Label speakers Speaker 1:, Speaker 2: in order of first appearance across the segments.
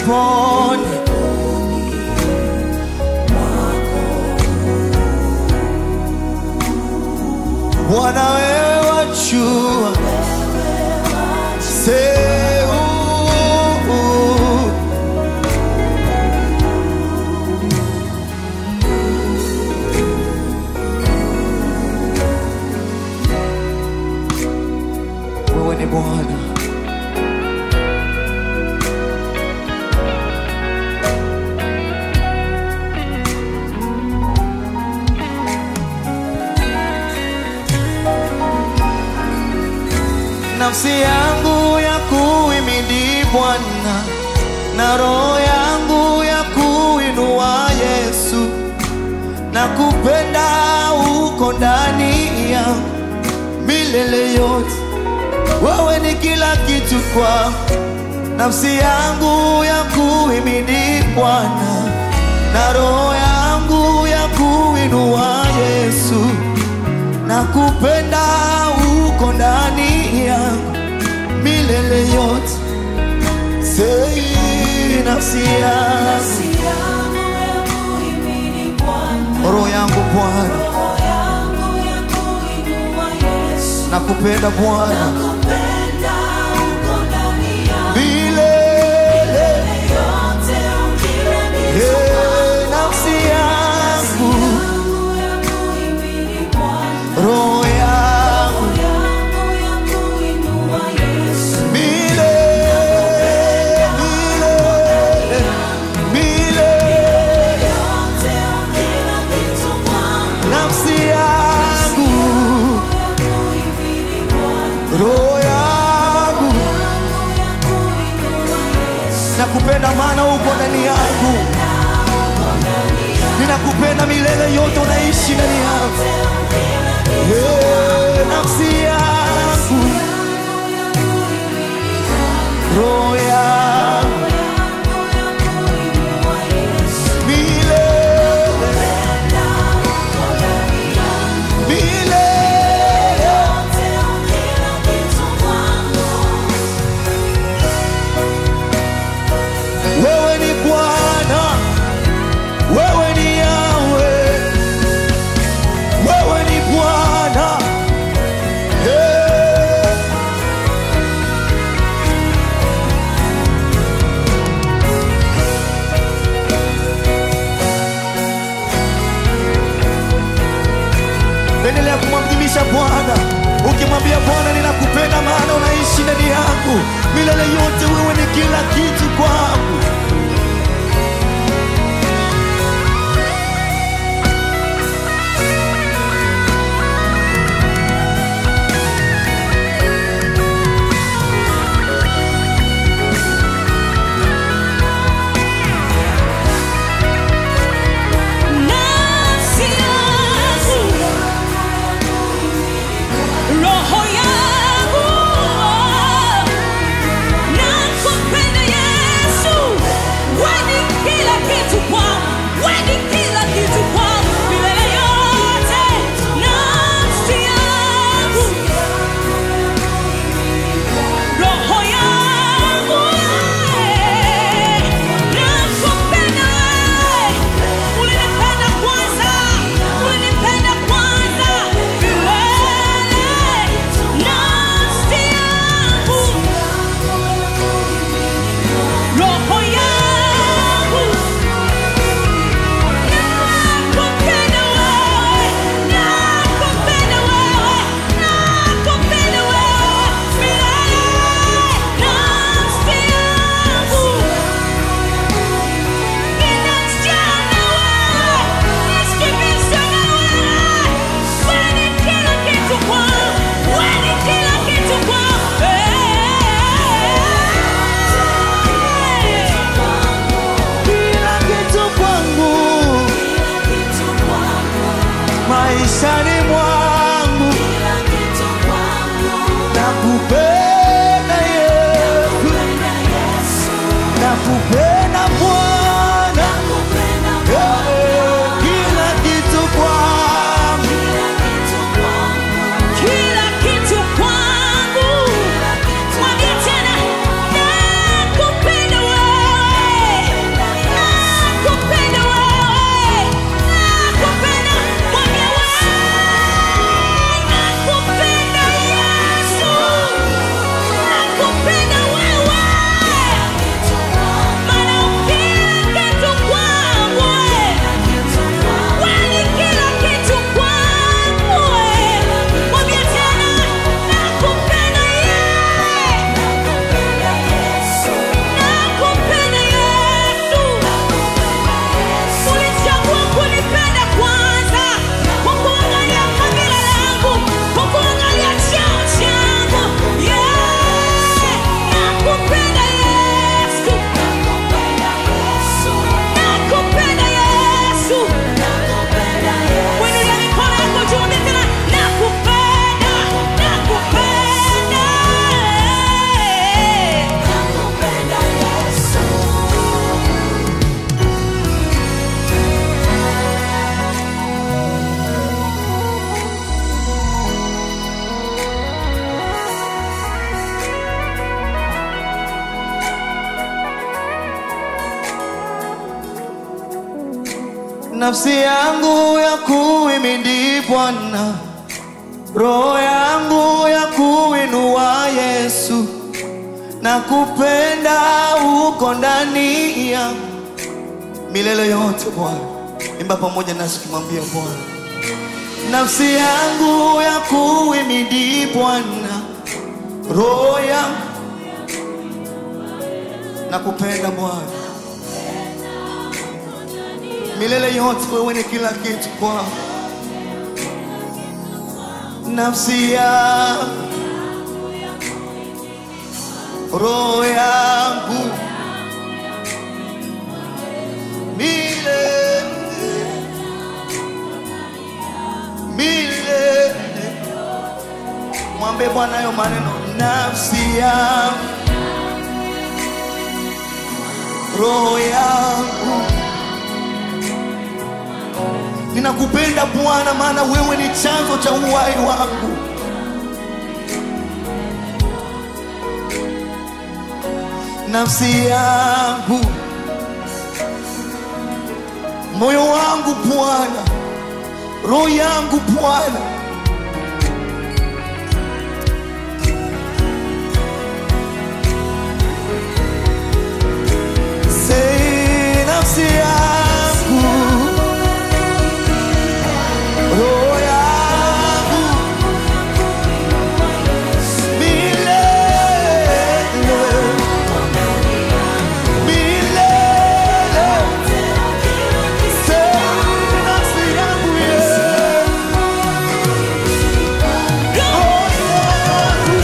Speaker 1: nipone Bwana wewe wajua Seu Wewe ni Bwana nafsi yangu ya kuimidi Bwana na roho yangu ya kuinua Yesu na kupenda uko ndani yangu milele yote. Wewe ni kila kitu kwa nafsi yangu ya kuimidi Bwana na roho yangu ya kuinua Yesu na kupenda uko ndani yangu milele yote. Sei nafsi yangu, roho yangu Bwana, na kupenda Bwana milele. Hey, nafsi yangu, roho yangu milele, milele, milele. nafsi yangu, roho yangu, nakupenda maana uko ndani yangu, ninakupenda milele yote, unaishi ndani yangu. Hey, nafsi yangu, roho yangu, milele, milele. Wewe ni Bwana, wewe ni Yawe, wewe ni Bwana. Hey. Endelea kumwadhimisha Bwana, ukimwambia Bwana, ninakupenda maana unaishi ndani yangu milele yote. Wewe ni kila kitu kwangu.
Speaker 2: Nafsi yangu, roho yangu, nakupenda Yesu,
Speaker 1: nafsi yangu ya kuimidi Bwana, roho yangu ya kuinua Yesu, na kupenda uko ndani yangu milele yote. Bwana, imba pamoja nasi kumwambia Bwana, nafsi yangu ya kuimidi Bwana, roho yangu na kupenda Bwana milele yote, wewe ni kila kitu kwangu. Nafsi yangu, roho yangu, milele milele. Mwambie Bwana hayo maneno, nafsi yangu, roho yangu Ninakupenda Bwana, maana wewe ni chanzo cha uhai wangu. Nafsi yangu, moyo wangu Bwana, roho yangu Bwana, sei nafsi yangu roho yangu milele milele, sema nafsi yangu Yesu, roho yangu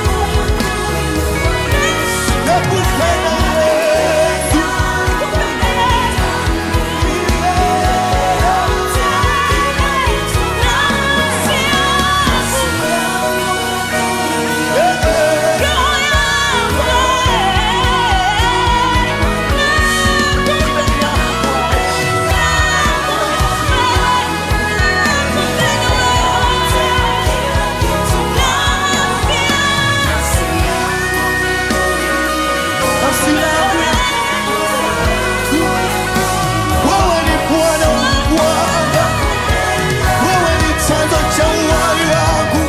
Speaker 1: nakupenda Yesu, nafsi yangu wewe ni Bwana wa Bwana, wewe ni chanzo cha uhai wangu.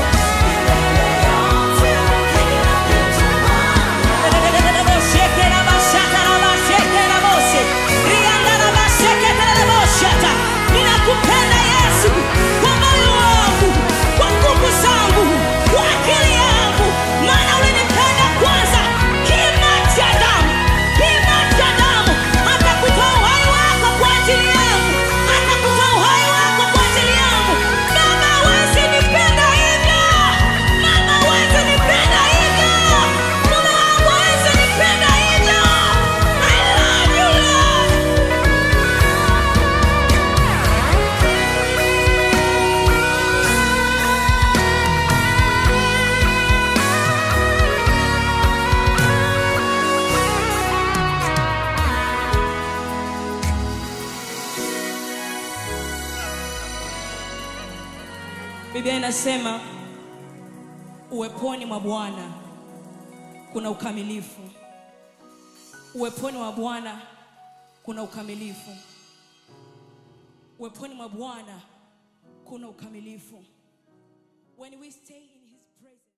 Speaker 2: Ninakupenda Yesu kwa moyo wangu, kwa nguvu zangu, kwa akili yangu, maana ulinipenda kwanza. Kima cha damu, kima cha damu, akakutoa uhai wako kwa ajili yangu, akakutoa uhai wako kwa ajili yangu. Mama hawezi nipenda hivyo, mama hawezi nipenda hivyo, mume wangu hawezi nipenda hivyo. I love you Lord. Biblia inasema uweponi mwa Bwana kuna ukamilifu. Uweponi mwa Bwana kuna ukamilifu. Uweponi mwa Bwana kuna ukamilifu. When we stay in